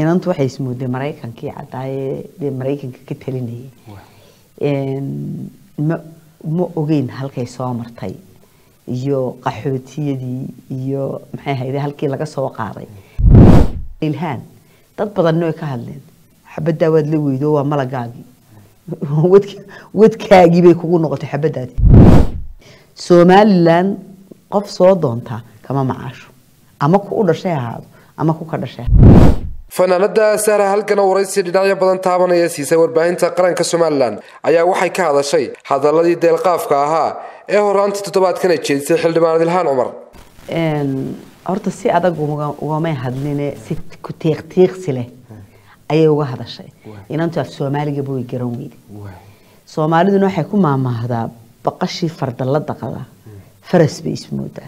inantu waxay ismooday maraykankii cadaaye dee maraykanka ka talinayay ma ma ogeyn halkay soo martay iyo qaxootiyadii iyo maxay ahayde halkii laga soo qaaday ilhaan dad badanna way ka hadleen xabaddaa waad la weydo waa malagaagii wadkaagii bay kugu noqotay xabaddaadi somalilan qof soo doontaa kama macaasho ama ku u dhashay ahaado ama ku ka dhashay fanaanada sahra halkana waraysi dhinacyo badan taabanaya siisay warbaahinta qaranka somalilan ayaa waxay ka hadashay hadaladii deelqaafka ahaa ee horaantii toddobaadkana jeedisay xildhibaan ilhaan cumar horta si adag ugamay hadline si ku tiiqtiiqsi leh ayay uga hadashay inantu af soomaaligaba way garan weyde soomaaliduna waxay ku maamaahdaa baqashii farda la daqada faras bay ismoodaa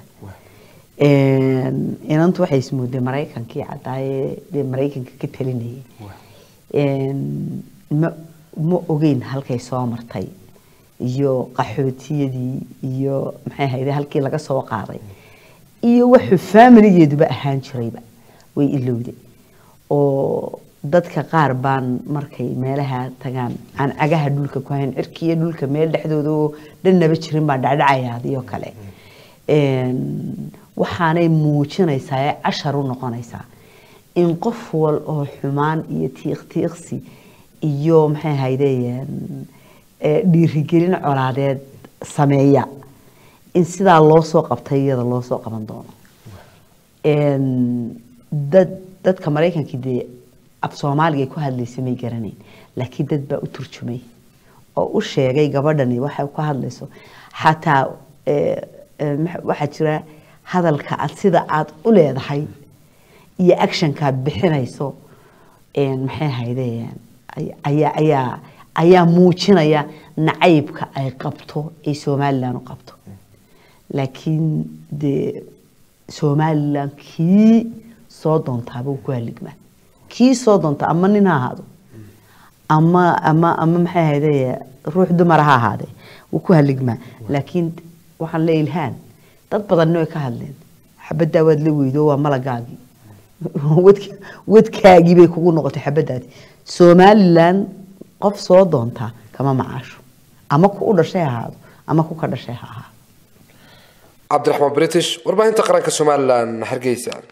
inantu waxay ismooday maraykankii cadaaye dee maraykanka ka talinayay ma ma ogeyn halkay soo martay iyo qaxootiyadii iyo maxay ahayde halkii laga soo qaaday iyo wuxuu faamiligeeduba ahaan jirayba way ilowday oo dadka qaar baan markay meelaha tagaan aan cagaha dhulka ku hayn cirkiiyo dhulka meel dhexdooda oo dhannaba jirin baa dhacdhacayaadiyoo kale waxaanay muujinaysaa ee cashar u noqonaysaa in qof wal oo xumaan iyo tiiqtiiqsi iyo maxay ahayde dhiirigelin colaadeed sameeya in sidaa loo soo qabtay iyada loo soo qaban doono dad dadka maraykankii dee af soomaaliga ku hadlaysa may garanayn laakiin dad baa u turjumay oo u sheegay gabadhani waxay ku hadlayso xataa waxaa jira hadalka aad sida aad u leedahay iyo actionkaad bixinayso maxay ahayde ayaa ayaa ayaa muujinaya nacaybka ay qabto ay somalilan u qabto laakiin dee somalilan kii soo doontaaba uu ku haligmaa kii soo doonta ama nin ha ahaado ama ama ama maxay ahayde ruux dumara ha ahaadee wuu ku haligmaa laakiin waxaan le ilhaan dad badanna way ka hadleen xabaddaa waad la weydo waa malagaagii wadkaagii bay kugu noqotay xabaddaadi somalilan qof soo doontaa kama macaasho ama ku u dhashay ahaado ama ku ka dhashay ha ahaado cabdiraxmaan british warbaahinta qaranka somalilan hargeysa